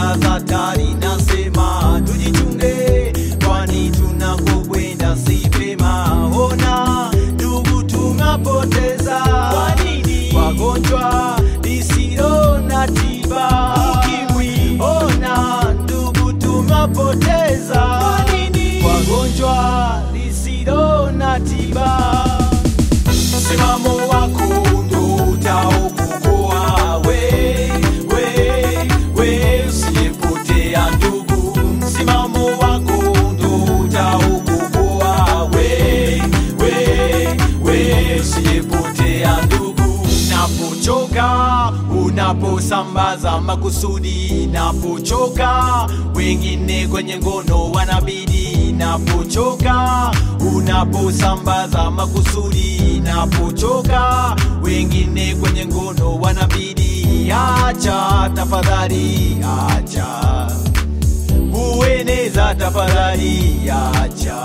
anga za hatari, nasema tujichunge, kwani tunakokwenda si pema. Ona ndugu, tunapoteza kwa nini? Wagonjwa lisilo na tiba ukimwi. Ona ndugu, tunapoteza kwa nini? Wagonjwa lisilo na tiba msimamo wako ndo utaokukoa we, we, we usiyepotea ndugu, msimamo wako ndo utaokukoa we, we, we usiyepotea ndugu, napochoka unaposambaza makusudi, napochoka wengine kwenye ngono wanabidi, napochoka unaposambaza makusudi, napochoka wengine kwenye ngono wanabidi, acha tafadhali, acha kueneza tafadhali, acha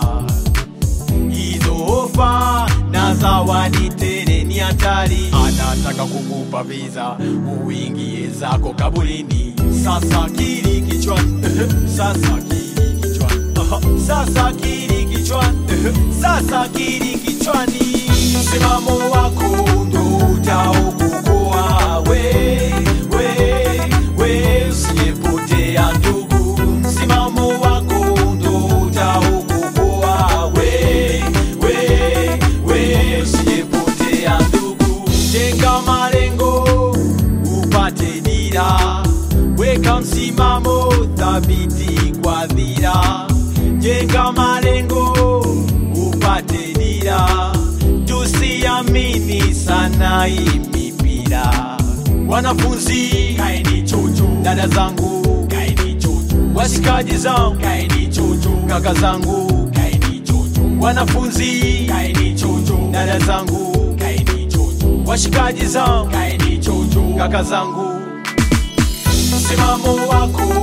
hizo ofa na zawadi tele ni hatari. Anataka kukupa visa uingie zako kaburini. Sasa kili kichwani, sasa kili kichwani, Aha, sasa kili kichwani, sasa kili kichwani. Msimamo wako ndo utaokukoa we, we, we usiyepotea ndugu, msimamo wako ndo utaokukoa we, we, we usiyepotea ndugu, jenga malengo upate dira, weka msimamo thabiti kwa dhira, jenga malengo upate dira, tusiamini sana hii mipira. Wanafunzi kaeni chuchu, dada zangu kaeni chuchu, washikaji zangu kaeni chuchu, kaka zangu kaeni chuchu, wanafunzi kaeni chuchu, dada zangu kaeni chuchu, washikaji zangu kaeni chuchu, kaka zangu msimamo wako